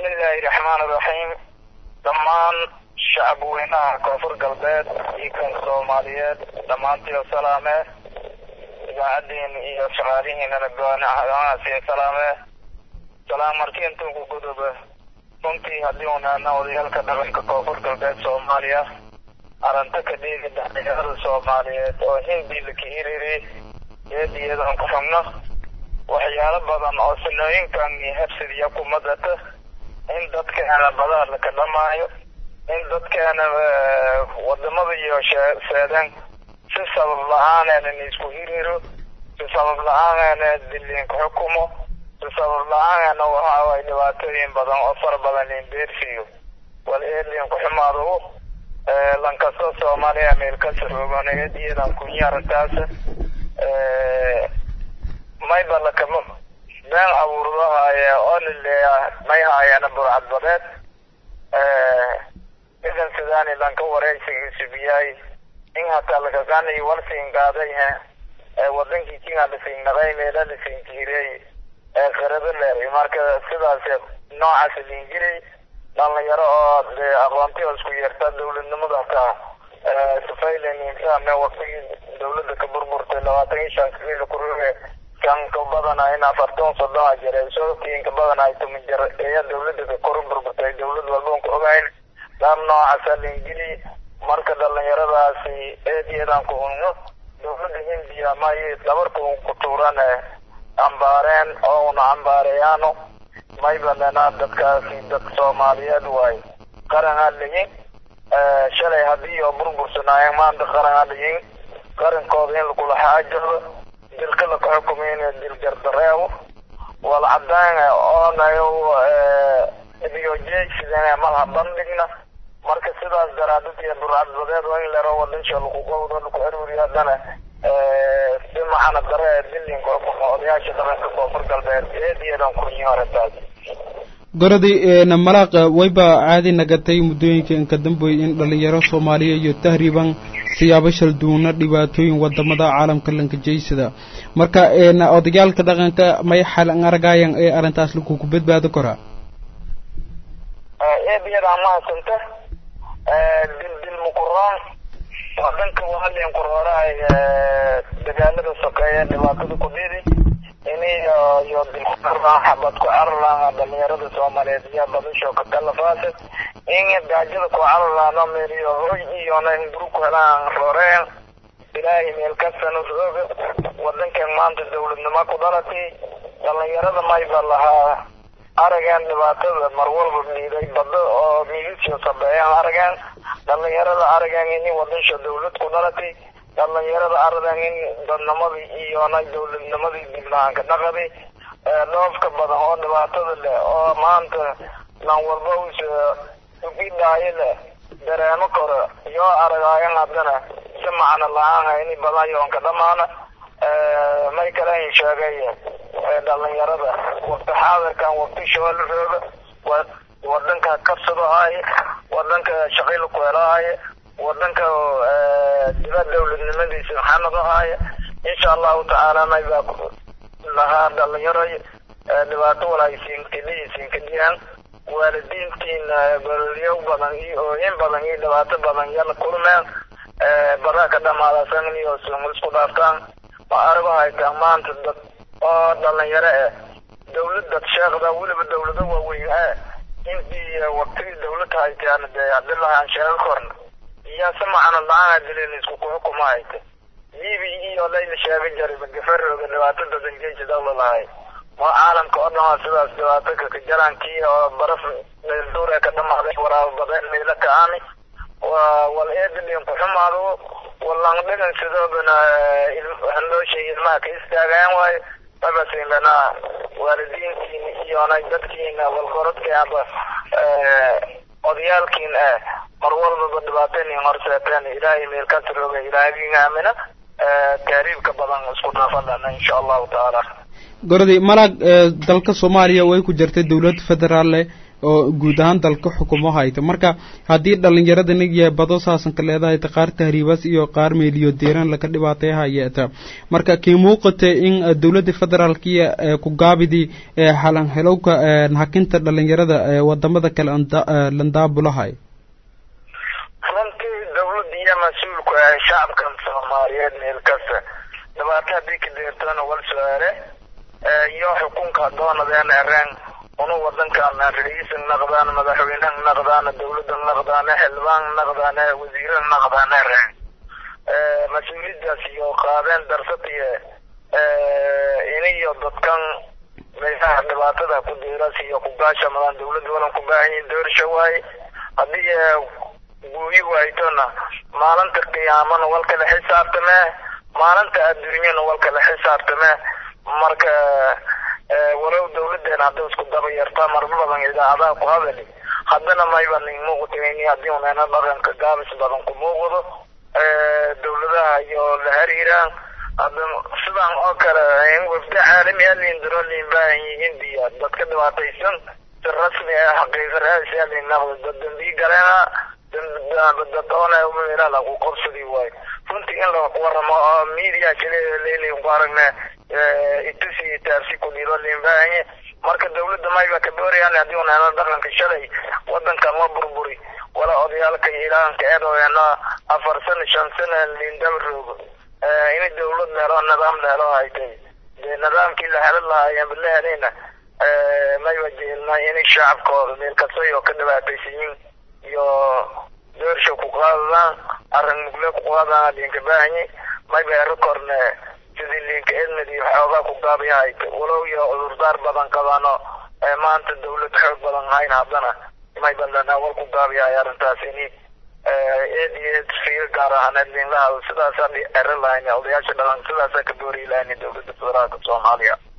bismillaahi raxmaani raxiim dhammaan shacab weynaha koonfur galbeed iyo kan soomaaliyeed dhammaantii oo salaame idaacadiin iyo shaqaalihiinana goanaasiyo salaame salaam markii intuu ku guduba runtii haddii unaana odayaalka dhaqanka koonfur galbeed soomaaliya aranta ka dhiigi dhalinyarada soomaaliyeed oo hindi laka hiriri eediyadan ku xubno waxyaalo badan oo sanooyinkan iyo habsidiya kumadata in dadkeena badaha laka dhamaayo in dadkeena wadamada iyo seedeen si sabab la-aaneena isku hiriro si sabab la-aaneena diliinka xukumo si sabab la-aaneena waxa ay dhibaatooyin badan oo fara badan inbeersiyo wal eedliinku xumaado lankasta soomaaliya meelkasa roogan eediyadan kunya arrintaas mayba lakama been abuurdahaaye oo lileeya may haayeena burcad badeed idan sidaani lanka wareysigiisu biyaay in hataa lakaqaanayi walsiin qaaday he wadankii kinga lasiin naqay meela lasiin kiirey ee qirado leeray marka sidaas noocaas liinjiray dhalinyaro oo de aqoonti oo isku yeerta dawladnimada ka sifaylen insaan waqtigii dawladda ka burburtay labaatan iyo shan kilo kuruge kan ka badana in afartan soddon a jira sokiin ka badana ay tumin jir ayaa dawladda ka kor burburtay dawlad walba ku ogayn dhaar noocaasa liingili marka dhalinyaradaasi eediyadan ku unno dawladda hindiya may dhabarka un ku tuuran ambaareen oo una ambaareyaano may banana dadkaasi dad soomaaliyeed waay qaran ha lihin shalay haddii oo burbursanaayeen maanta qaran ha lihin qarankooda in lagula xaajado dilka laka xukumay in dil gardareebo wal cadaan oonayo ideojeegsideen malha bandhigna marka sidaas daraadad iyo burcadbadeed oo in lero wadansha lagu qowdo lagu aruuriyo haddana si macana dare dilinka xukumo odayaasha dhaqanka koonfur galbeed eediyadan kunyi arrintaas goradii malaaqa wayba caadi nagatay muddooyinka inka dambeeyey in dhallinyaro soomaaliya iyo tahriiban siyaabo shal duuna dhibaatooyin wadamada caalamka lankajeysada marka odayaalka dhaqanka may xalan aragayan ee arrintaas lakuku badbaado koraa eediyadaa mahadsanta dildil muquraan wadanka waalin quroorahay dagaalada sokeeye dhibaatada ku dhidi ini iyo dilkuarlaan xabad ku cararlaan dhalinyarada soomaaliyeed iyo badasho ka kalafaasa in gaajada ku cararlaano meeliyo hoy iyona hinguru ku helaan rooreen ilaahay meel kastana rooga wadankan maanta dawladnimo ku dhalatay dhalinyarada mayba lahaa arageen dhibaatada mar walba miiday bado oo miidisyo sabeeyaan arageen dhalinyarada arageen ini wadansha dawlad ku dhalatay dhalinyarada aradan in dadnimadii iyona dawladnimadii diblaanka dhaqaday dhoofka badan oo dhibaatada leh oo maanta lan walba us ugidhaayo leh dareemo kore iyo aragaayan haddana si macno la-aan ini badan yoonka dhamaana may kale in sheegay dhalinyarada waqti xaadirkan waqti shoole rooga wadanka kabsadahaaye wadanka shaqila ku helahaaye wadanka dibad dawladnimadiisa xanadahaaye insha allahu tacaala maybaa lahaa dhalinyaro dhibaato walaaisiinkadhiisiinkadiyaan waalidiintiina gololyo badan iyo ooyin badan iyo dhibaato badan yala kulmeen badaa ka dhamaadasan iyo isku dhaaftaan ma arago haytaa maanta dad oo dhalinyaro eh dawladad sheekda weliba dawlado waaweyn eh intii waqtigii dawlad haytaan dee hadii lahaan sheego korna iyo si macno la-aan dilin isku kuxukuma hayta libi iyo layla sheega jaray magafarooga dhibaato dadan geeji dawla lahay ma caalamka oo dhan sidaas dhibaato kaka jarankii oo baraf meelduure ka dhamaaday waraabo badeen meelo ka-aani wal eedilin ku xumaado walang dhigan sidoobana handooshay ilmaha ka istaagayaan waayo mabasinlana waalidiintiina iyona dadkiina walkorodkaaba odayaalkiin eh mar walbaba dhibaataynin horseeteen ilaahay meel ka tirooga ilaahaygiin aamina taariibka badan isku dhaafadana insha allahu tacaala goradii malaag dalka soomaaliya way ku jirtay dowlad federaale oo guud ahaan dalka xukumo hayta marka haddii dhalinyarada nigiya bado saasan ka leedahay ta qaar tahriibas iyo qaar meeliyo deeran laka dhibaatay hayeeta marka kii muuqata in dowladda federaalkiya ku gaabidii halan helowka hakinta dhalinyarada wadamada kale landaabulahay runtii dawladda iyo mas-uulku ah shacabkan soomaaliyeed meel kasta dhibaato haddii ka deertona wal su-aale iyo xukunka doonadeen ereen unu wadankan ra-iisan naqdaan madaxweynehan naqdaan dawladda naqdaan xildhibaan naqdaan wasiiran naqdaan ereen mas-uuliyadaas iyo qaadeen darsad iyo iniyo dadkan meelaha dhibaatada ku deeras iyo kugaashamadaan dawladda walan ku baahan yihin doorsha waaye haddii guuyi waaytona maalinta qiyaamana walkala xisaabtame maalinta adduunyana walkala xisaabtame marka walow dawladeena hadda isku daba yartaa marba badan idaacadaha ku hadali haddana mayba nin muuqatayni haddii uneena dhaqanka gaabis badan ku muuqdo dawladaha iyo la hariiraan hadda sidaan oo kale in wafda caalami ah liindiro liin baahan yihiin diya dadka dhibaataysan si rasmi ah xaqiiqa raasi ah liin naqdo dad dambii galeena dad meela lagu qabsadi waayo runtii in la waramo oo media kale leelin ku aragne itusi taabsi ku dhiro liin baahanye marka dawladda mayba ka doorayaan haddii uneena dhaqanka shalay wadankan la burburi wala odayaalka ilaanka eedoena afar sano shan sano liin daba roogo in dawlad leelo nidaam leelo haytay dee nidaamkii la helan lahaayeen la helayna mayba jeelna inay shacabkooda meel kastay oo ka dhibaataysanyiin iyo doorsha ku qaadadaan arrin mugle ku qaadaan liinka baahanye mayba ero korne sidii liinka edmed iyo xoogaa ku gaabiyahay walow iyo cudurdaar badan qabano maanta dawlad xoog badan hayn haddana mayba lana wal ku gaabiyahay arrintaas ini eed iyo eed fiiro gaar ahaaneed liinlaha sidaasaan ero lahayn odayaasha dhaqan sidaasaa ka boori lahayn dawladda federaalka soomaaliya